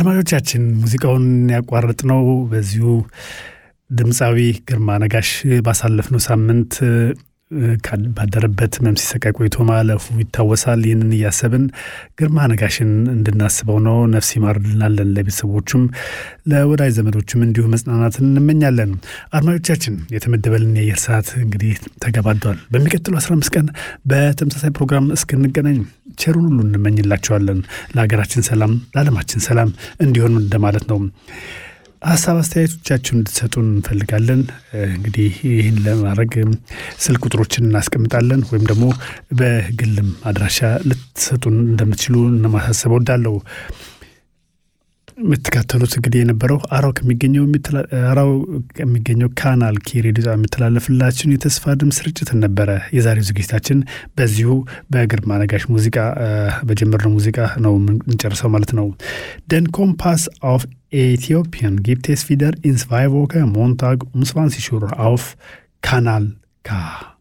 አድማጮቻችን ሙዚቃውን ያቋረጥነው በዚሁ ድምፃዊ ግርማ ነጋሽ ባሳለፍነው ሳምንት ባደረበት ህመም ሲሰቃይ ቆይቶ ማለፉ ይታወሳል። ይህንን እያሰብን ግርማ ነጋሽን እንድናስበው ነው። ነፍስ ይማር እንላለን። ለቤተሰቦቹም ለወዳጅ ዘመዶችም እንዲሁ መጽናናትን እንመኛለን። አድማጮቻችን የተመደበልን የአየር ሰዓት እንግዲህ ተገባዷል። በሚቀጥሉ 15 ቀን በተመሳሳይ ፕሮግራም እስክንገናኝ ቸሩን ሁሉ እንመኝላቸዋለን። ለሀገራችን ሰላም፣ ለዓለማችን ሰላም እንዲሆን እንደማለት ነው። ሀሳብ አስተያየቶቻችሁን እንድትሰጡን እንፈልጋለን። እንግዲህ ይህን ለማድረግ ስልክ ቁጥሮችን እናስቀምጣለን ወይም ደግሞ በግልም አድራሻ ልትሰጡን እንደምትችሉ ለማሳሰብ ወዳለው የምትከተሉት እንግዲህ የነበረው አራው ከሚገኘው አራው ከሚገኘው ካናል ኬ ሬዲዮ የሚተላለፍላችሁን የተስፋ ድምፅ ስርጭትን ነበረ። የዛሬው ዝግጅታችን በዚሁ በግርማ ነጋሽ ሙዚቃ በጀመርነው ሙዚቃ ነው የምንጨርሰው ማለት ነው። ደን ኮምፓስ አፍ Äthiopien gibt es wieder in zwei Wochen Montag um 20 Uhr auf Kanal K.